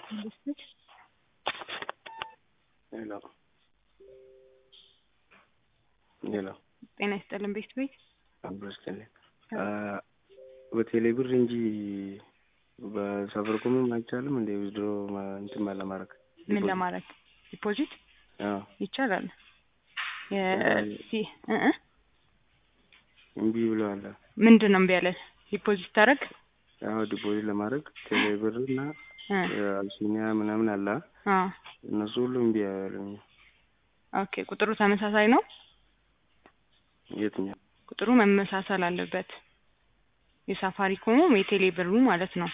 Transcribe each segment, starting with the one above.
ሄሎ ሄሎ ጤና ይስጥልን ቤት ቤት አብሮስጥልኝ በቴሌ ብር እንጂ በሳፋሪኮምም አይቻልም እንደ ዊዝድሮ እንትን ለማድረግ ምን ለማድረግ ዲፖዚት አዎ ይቻላል። እምቢ ብለዋል። ምንድን ነው እምቢ ያለን? ዲፖዚት ታደርግ አዎ ዲፖዚት ለማድረግ ቴሌ ብር እና አቢሲኒያ ምናምን አለ እነሱ ሁሉ እምቢ ያሉኝ። ኦኬ ቁጥሩ ተመሳሳይ ነው። የትኛው ቁጥሩ መመሳሰል አለበት። የሳፋሪኮሙም የቴሌ ብሩ ማለት ነው።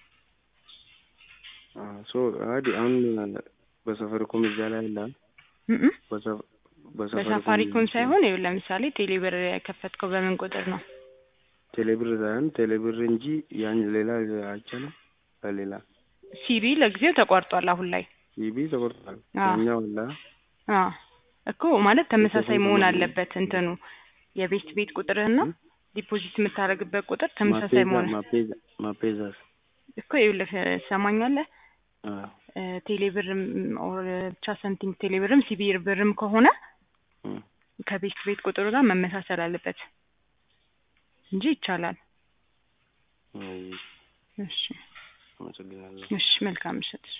ሶ አዲ አሁን በሳፋሪኮም እዛ ላይ አለ እም በሳፋሪኮም ሳይሆን ይኸው ለምሳሌ ቴሌ ብር የከፈትከው በምን ቁጥር ነው? ቴሌ ብር ሳይሆን ቴሌ ብር እንጂ ያን ሌላ አይቻልም። በሌላ ሲቢ ለጊዜው ተቋርጧል። አሁን ላይ ሲቢ ተቆርጧል። አዎ። ያኛው አለ አዎ እኮ ማለት ተመሳሳይ መሆን አለበት። እንትኑ የቤት ቤት ቁጥርህና ዲፖዚት የምታደርግበት ቁጥር ተመሳሳይ መሆን ማፔዛ ማፔዛስ እኮ ይኸውልህ ትሰማኛለህ? አዎ ቴሌብርም ኦር ብቻ ሰምቲንግ ቴሌብርም ሲቢ ብርም ከሆነ እም ከቤት ቤት ቁጥሩ ጋር መመሳሰል አለበት እንጂ ይቻላል። አይ እሺ አመሰግናለሁ። እሺ መልካም ምሽት።